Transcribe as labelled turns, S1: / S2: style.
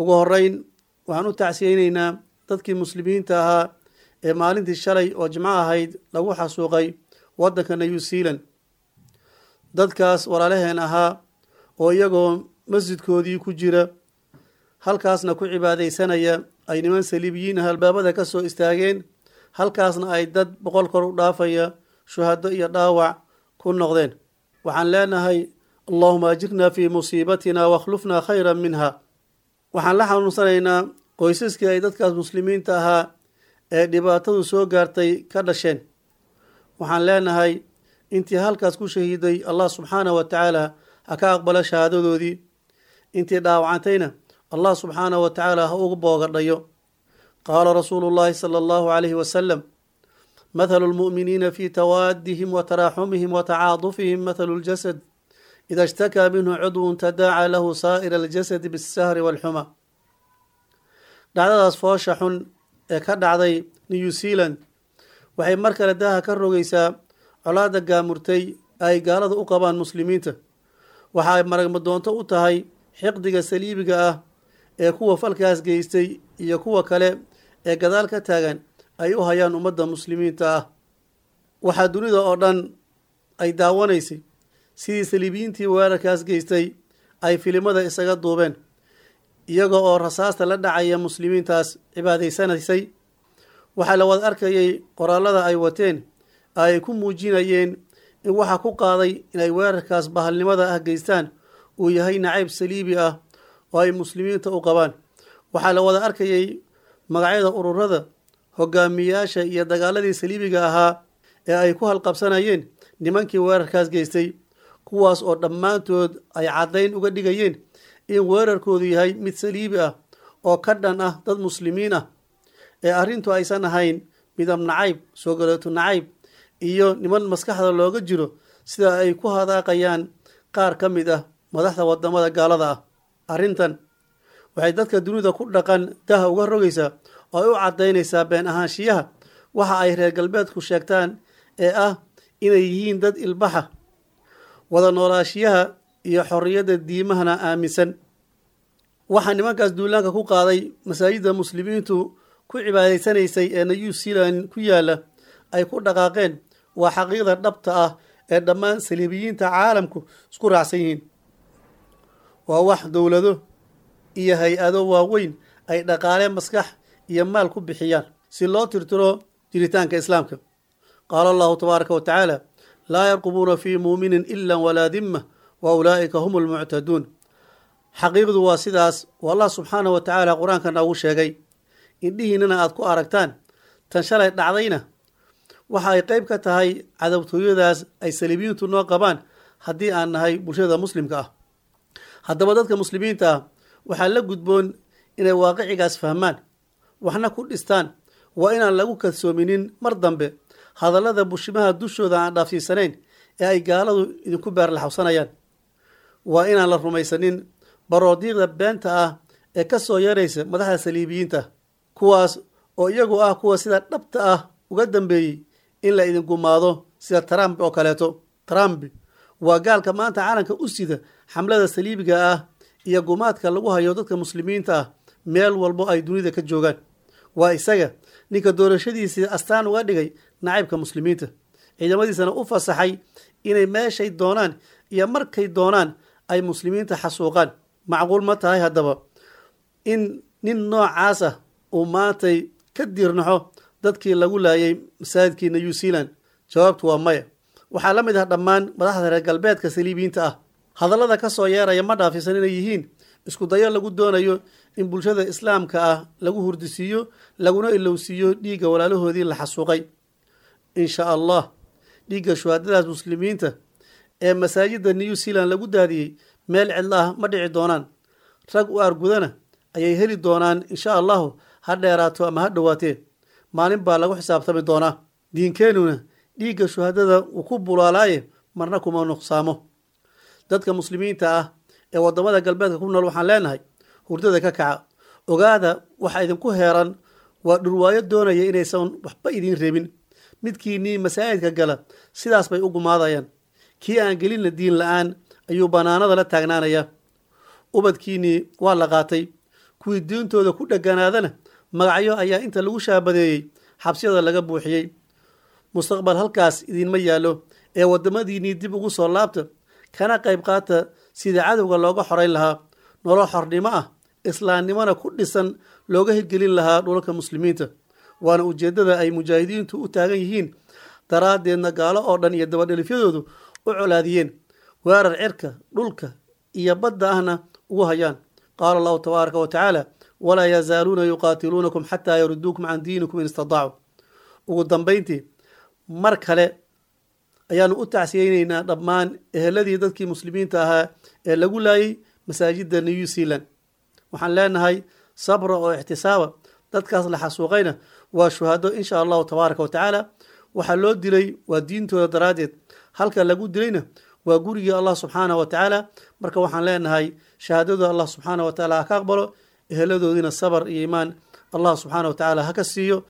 S1: ugu horeyn waxaan u tacsiyeyneynaa dadkii muslimiinta ahaa ee maalintii shalay oo jimco ahayd lagu xasuuqay waddanka new zealand dadkaas walaalaheen ahaa oo iyagoo masjidkoodii ku jira halkaasna ku cibaadaysanaya ay niman saliibiyiin ah albaabada ka soo istaageen halkaasna ay dad boqol kor u dhaafaya shuhado iyo dhaawac ku noqdeen waxaan leenahay allahuma ajirna fii musiibatina wakhlufnaa khayran minha waxaan la xanuunsanaynaa qoysaskii ay dadkaas muslimiinta ahaa ee dhibaatadu soo gaartay ka dhasheen waxaan leenahay intii halkaas ku shahiiday allah subxaanah wa tacaala ha ka aqbalo shahaadadoodii intii dhaawacantayna allah subxaanah wa tacaala ha ugu boogadhayo qaala rasuulu llahi sala allahu calayhi wasalam mathalu lmu'miniina fi tawaadihim wa taraaxumihim wa tacaadufihim mathalu ljasad ida ishtakaa minhu cudwun tadaaca lahu saa'ira aljasadi bisahri walxuma dhacdadaas foosha xun ee ka dhacday new zealand waxay mar kale daaha ka rogaysaa colaadda gaamurtay ay gaalada u qabaan muslimiinta waxa ay maragmadoonto u tahay xiqdiga saliibiga ah ee kuwa falkaas geystay iyo kuwa kale ee gadaal ka taagan ay u hayaan ummadda muslimiinta ah waxaa dunida oo dhan ay daawanaysay sidii saliibiyiintii weerarkaas geystay ay filimada isaga duubeen iyaga oo rasaasta la dhacaya muslimiintaas cibaadaysanaysay waxaa la wada arkayay qoraalada ay wateen ay ku muujinayeen in waxa ku qaaday inay weerarkaas bahalnimada ah geystaan uu yahay nacayb saliibi ah oo ay muslimiinta u qabaan waxaa la wada arkayay magacyada ururada hogaamiyaasha iyo dagaaladii saliibiga ahaa ee ay ku halqabsanayeen nimankii weerarkaas geystay kuwaas oo dhammaantood ay caddayn uga dhigayeen in weerarkoodu yahay mid saliibi ah oo ka dhan ah dad muslimiin ah ee arrintu aysan ahayn midab nacayb soo galeeto nacayb iyo niman maskaxda looga jiro sida ay ku hadaaqayaan qaar ka mid ah madaxda wadamada gaalada ah arrintan waxay dadka dunida ku dhaqan daha uga rogaysaa oo ay u caddaynaysaa been ahaanshiyaha waxa ay reer galbeedku sheegtaan ee ah inay yihiin dad ilbaxa wada noolaashiyaha iyo xorriyadda diimahana aaminsan waxaa nimankaas duulaanka ku qaaday masaajidda muslimiintu ku cibaadaysanaysay ee new zealand ku yaala ay ku dhaqaaqeen waa xaqiiqda dhabta ah ee dhammaan saliibiyiinta caalamku isku raacsan yihiin waa wax dowlado iyo hay-ado waaweyn ay dhaqaale maskax iyo maal ku bixiyaan si loo tirtiro jiritaanka islaamka qaala allahu tabaaraka wa tacaala laa yarqubuuna fii muuminin ila walaa dimma wa ulaa'ika hum lmuctaduun xaqiiqdu waa sidaas oo allah subxaanah wa tacaala qur-aanka noogu sheegay indhihiinana aada ku aragtaan tan shalay dhacdayna waxa ay qeyb ka tahay cadabtooyadaas ay saliibiyiintu noo qabaan haddii aan nahay bulshada muslimka ah haddaba dadka muslimiinta ah waxaa la gudboon inay waaqicigaas fahmaan waxna ku dhistaan waa inaan lagu kalsoominin mar dambe hadallada bushimaha dushooda aan dhaafsiisanayn ee ay gaaladu idinku beerlaxawsanayaan waa inaan la rumaysanin baroodiiqda beenta ah ee ka soo yaraysa madaxda saliibiyiinta kuwaas oo iyagu ah kuwa sida dhabta ah uga dambeeyey in la idin gumaado sida trump oo kaleeto trump waa gaalka maanta caalamka u sida xamlada saliibiga ah iyo gumaadka lagu hayo dadka muslimiinta ah meel walbo ay dunida ka joogaan waa isaga ninka doorashadiisii astaan uga dhigay nacaybka muslimiinta ciidamadiisana u fasaxay inay meeshay doonaan iyo markay doonaan ay muslimiinta xasuuqaan macquul ma tahay haddaba in nin noocaas ah uu maantay ka diirnaxo dadkii lagu laayay masaajidkii new zealand jawaabtu waa maya waxaa la mid ah dhammaan madaxda reer galbeedka saliibiyiinta ah hadallada ka soo yeeraya ma dhaafisan inay yihiin isku dayo lagu doonayo in bulshada islaamka ah lagu hurdisiiyo laguna ilowsiiyo dhiigga walaalahoodii la xasuuqay insha allah dhiigga shuhaadadaas muslimiinta ee masaajidda new zealand lagu daadiyey meel cidla ah ma dhici doonaan rag u argudana ayay heli doonaan insha allahu ha dheeraato ama ha dhowaatee maalin baa lagu xisaabtami doonaa diinkeenuna dhiigga shuhadada uu ku bulaalaaye marna kuma nuqsaamo dadka muslimiinta ah ee waddamada galbeedka ku nool waxaan leenahay hurdada ka kaca ogaada waxa idinku heeran waa dhurwaayo doonaya inaysan waxba idiin reebin midkiinnii masaajidka gala sidaas bay u gumaadayaan kii aan gelinna diin la-aan ayuu bannaanada la taagnaanayaa ubadkiinnii waa la qaatay kuwii diintooda ku dheganaadana magacyo ayaa inta lagu shaabadeeyey xabsiyada laga buuxiyey mustaqbal halkaas idinma yaallo ee waddamadiinnii dib ugu soo laabta kana qayb qaata sidii cadowga looga xorayn lahaa nolol xornimo ah islaamnimona ku dhisan looga hirgelin lahaa dhulalka muslimiinta waana ujeeddada ay mujaahidiintu u taagan yihiin daraaddeedna gaalo oo dhan iyo dabadhelifyadoodu u colaadiyeen weerar cirka dhulka iyo badda ahna ugu hayaan qaala allahu tabaaraka wa tacaala walaa yazaaluuna yuqaatiluunakum xataa yaruduukum can diinikum in istadaacuu ugu dambayntii mar kale ayaanu u tacsiyeyneynaa dhammaan eheladii dadkii muslimiinta ahaa ee lagu laayay masaajidda new zealand waxaan leenahay sabra oo ixtisaaba dadkaas la xasuuqayna waa shuhado insha allahu tabaaraka wa tacaala waxaa loo dilay waa diintooda daraaddeed halka lagu dilayna waa gurigii allah subxaanah wa tacaala marka waxaan leenahay shahaadada allah subxaanah wa tacaala ha ka aqbalo eheladoodiina sabar iyo iimaan allah subxaanah wa tacaala ha ka siiyo